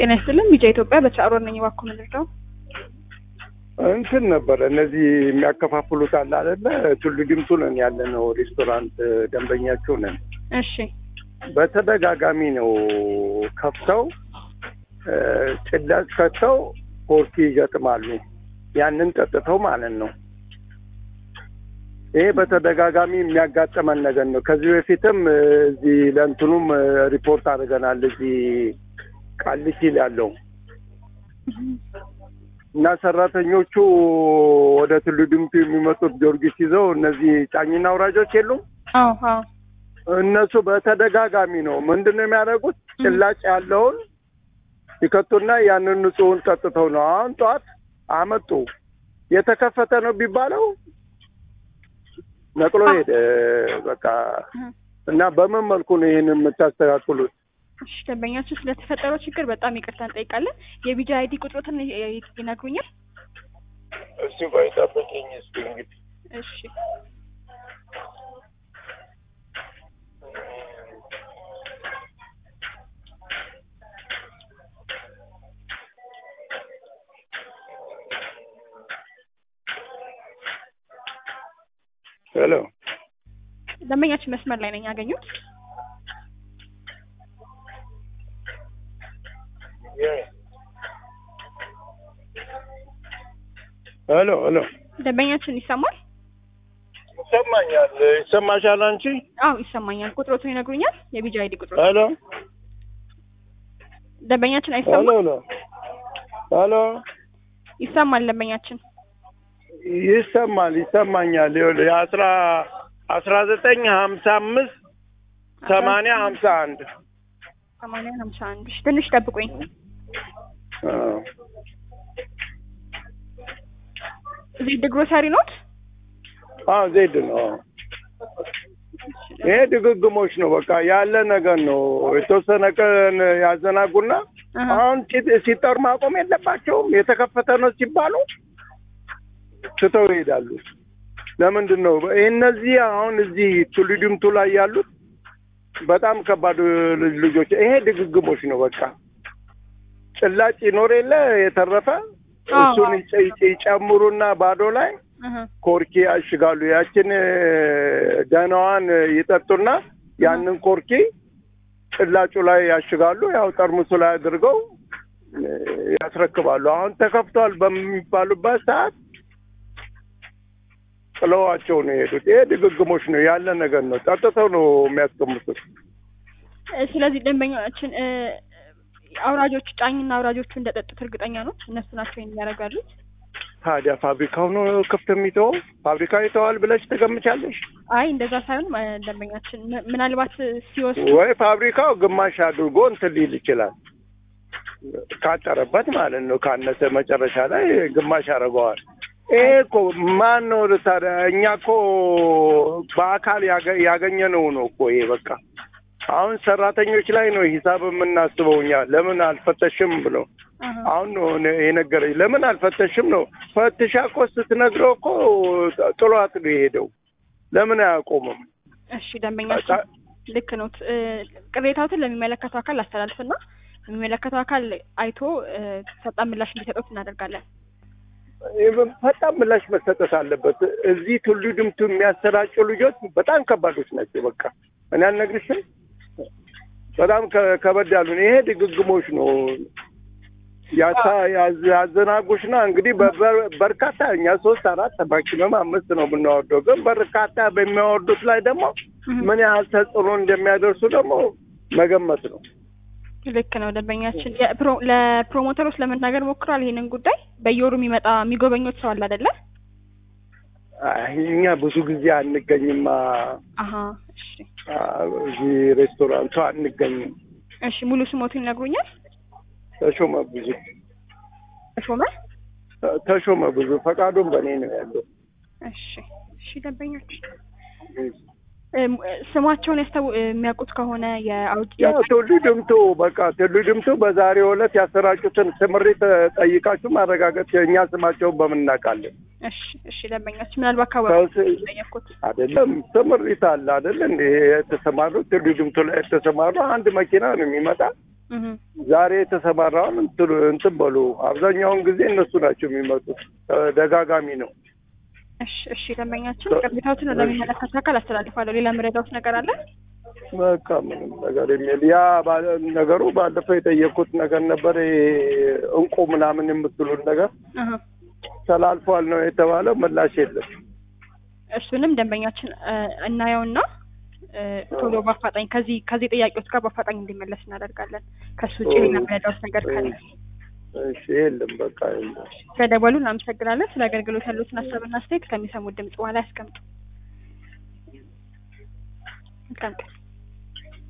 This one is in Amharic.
ጤና ይስጥልን ቢጫ ኢትዮጵያ በቻሮ ነኝ። እባክዎ ምንድነው? እንትን ነበረ እነዚህ የሚያከፋፍሉት አለ አይደለ? ቱሉ ዲምቱ ነን ያለ ነው ሬስቶራንት ደንበኛቸው ነን። እሺ በተደጋጋሚ ነው ከፍተው ጭላጭ ከተው ኮርኪ ይገጥማሉ። ያንን ጠጥተው ማለት ነው። ይሄ በተደጋጋሚ የሚያጋጥመን ነገር ነው። ከዚህ በፊትም እዚህ ለእንትኑም ሪፖርት አድርገናል። እዚህ ቃሊቲ ያለው እና ሰራተኞቹ ወደ ቱሉ ዲምቱ የሚመጡት ጊዮርጊስ ይዘው እነዚህ ጫኝና አውራጆች የሉም አዎ አዎ እነሱ በተደጋጋሚ ነው ምንድን ነው የሚያደርጉት? ጭላጭ ያለውን ይከቱና ያንን ንጹሑን ጠጥተው ነው። አሁን ጠዋት አመጡ። የተከፈተ ነው ቢባለው ነቅሎ ሄደ። በቃ እና በምን መልኩ ነው ይህን የምታስተካክሉት? እሺ ደንበኛችሁ ስለተፈጠረው ችግር በጣም ይቅርታ እንጠይቃለን። የቢጃ አይዲ ቁጥሮትን ይነግሩኛል? እሱ ባይጠብቅኝ እስኪ እንግዲህ እሺ ሄሎ ደንበኛችን መስመር ላይ ነኝ ያገኙት? ሄሎ ሄሎ ደንበኛችን ይሰማል? ይሰማኛል። ይሰማሻል አንቺ? አዎ ይሰማኛል። ቁጥሮቱን ይነግሩኛል? የቢጃ አይዲ ቁጥሮት ሄሎ ደንበኛችን ሄሎ አይሰማም? ሄሎ ሄሎ ይሰማል ደንበኛችን ይሰማል ይሰማኛል። ይኸውልህ የአስራ አስራ ዘጠኝ ሀምሳ አምስት ሰማንያ ሀምሳ አንድ ሰማንያ ሀምሳ አንድ እሺ ትንሽ ጠብቁኝ። ዜድ ግሮሰሪ ኖት? አዎ ዜድ ነው። አዎ። ይሄ ድግግሞች ነው። በቃ ያለ ነገር ነው። የተወሰነ ቀን ያዘናጉና አሀ። አሁን ሲ- ሲጠሩ ማቆም የለባቸውም። የተከፈተ ነው ሲባሉ ትተው ይሄዳሉ። ለምንድን ነው ይህ እነዚህ አሁን እዚህ ቱሉ ዲምቱ ላይ ያሉት በጣም ከባድ ልጅ- ልጆች ይሄ ድግግሞች ነው። በቃ ጭላጭ ይኖር የለ የተረፈ አዎ። እሱን ይጨ- ይጨ- ይጨምሩና ባዶ ላይ አሀ። ኮርኪ ያሽጋሉ። ያችን ደህናዋን ይጠጡና ያንን ኮርኪ ጭላጩ ላይ ያሽጋሉ። ያው ጠርሙሱ ላይ አድርገው እ፣ ያስረክባሉ። አሁን ተከፍቷል በሚባሉበት ሰዓት ጥለዋቸው ነው የሄዱት። ይሄ ድግግሞች ነው ያለ ነገር ነው። ጠጥተው ነው የሚያስቀምጡት። እ፣ ስለዚህ ደንበኛችን እ፣ አውራጆቹ ጫኝና አውራጆቹ እንደጠጡት እርግጠኛ ነው? እነሱ ናቸው ይሄን እያደረጉ ያሉት? ታዲያ ፋብሪካው ነው ክፍት የሚተወው? ፋብሪካ ይተዋል ብለሽ ትገምቻለሽ? አይ እንደዛ ሳይሆን እ፣ ደንበኛችን ም- ምናልባት ሲወስዱ ወይ ፋብሪካው ግማሽ አድርጎ እንትን ሊል ይችላል። ካጠረበት ማለት ነው። ካነሰ መጨረሻ ላይ ግማሽ ያደርገዋል። ይሄ እኮ ማን ነው ታዲያ? እኛ እኮ በአካል ያገ- ያገኘነው ነው እኮ ይሄ በቃ አሁን ሰራተኞች ላይ ነው ሂሳብ የምናስበው እኛ። ለምን አልፈተሽም ብለው አሀ። አሁን ነው እኔ የነገረኝ። ለምን አልፈተሽም ነው። ፈትሻ እኮ ስትነግረው እኮ ጥሏት ነው የሄደው። ለምን አያቆምም? እሺ ደንበኛችን ልክ ነው። እ፣ ቅሬታዎትን ለሚመለከተው አካል አስተላልፍና የሚመለከተው አካል አይቶ እ፣ ፈጣን ምላሽ እንዲሰጡት እናደርጋለን። ፈጣን ምላሽ መሰጠት አለበት። እዚህ ቱሉ ድምቱ የሚያሰራጩ ልጆች በጣም ከባዶች ናቸው። በቃ እኔ አልነግርሽም፣ በጣም ከ- ከበድ ያሉ ነው። ይሄ ድግግሞች ነው ያሳ ያዝ- ያዘናጉሽና እንግዲህ በበር- በርካታ እኛ ሶስት አራት ማክሲመም አምስት ነው የምናወርደው፣ ግን በርካታ በሚያወርዱት ላይ ደግሞ ምን ያህል ተጽዕኖ እንደሚያደርሱ ደግሞ መገመት ነው። ልክ ነው ደንበኛችን የፕሮ- ለፕሮሞተሮች ለመናገር ሞክሯል። ይሄንን ጉዳይ በየወሩ የሚመጣ የሚጎበኙት ሰው አለ አይደለ? አይ እኛ ብዙ ጊዜ አንገኝማ አሀ እሺ አ፣ እዚህ ሬስቶራንቱ አንገኝም። እሺ ሙሉ ስሞቱን ይነግሩኛል? ተሾመ ብዙ ተሾመ ተሾመ ብዙ ፈቃዱን በእኔ ነው ያለው። እሺ እሺ ደንበኛችን እም፣ ስማቸውን ያስታው የሚያውቁት ከሆነ የአውጭ ያው ቱሉ ድምቱ በቃ ቱሉ ድምቱ በዛሬው ዕለት ያሰራጩትን ስምሪት ጠይቃችሁ ማረጋገጥ እኛ ስማቸውን በምን እናውቃለን? እሺ እሺ ደንበኛችን ምናልባት ሰው አካባቢ ስ- ጠየቅኩት። አይደለም ስምሪት አለ አይደል እንደ የተሰማሩ ቱሉ ድምቱ ላይ የተሰማሩ አንድ መኪና ነው የሚመጣ እህ ዛሬ የተሰማራውን እንትሉ እንትን በሉ። አብዛኛውን ጊዜ እነሱ ናቸው የሚመጡት። ተደጋጋሚ ነው። እሺ እሺ ደንበኛችን ቅሬታዎትን ወደሚመለከተው አካል አስተላልፋለሁ። ሌላ መረዳዎት ነገር አለ? በቃ ምንም ነገር የሚል ያ ባለ- ነገሩ ባለፈው የጠየቁት ነገር ነበር። ይሄ እንቁ ምናምን የምትሉት ነገር እህ ተላልፏል ነው የተባለው። ምላሽ የለም። እሱንም ደንበኛችን እ እናየውና እ ቶሎ በአፋጣኝ ከዚህ ከዚህ ጥያቄዎች ጋር በአፋጣኝ እንዲመለስ እናደርጋለን። ከሱ ውጭ ሌላ መረዳዎት ነገር ካለ እሺ የለም በቃ የለም። ስለደወሉ እናመሰግናለን። ስለ አገልግሎት ያሉትን ሀሳብና አስተያየት ከሚሰሙት ድምጽ በኋላ ያስቀምጡ። መልካም ቀን።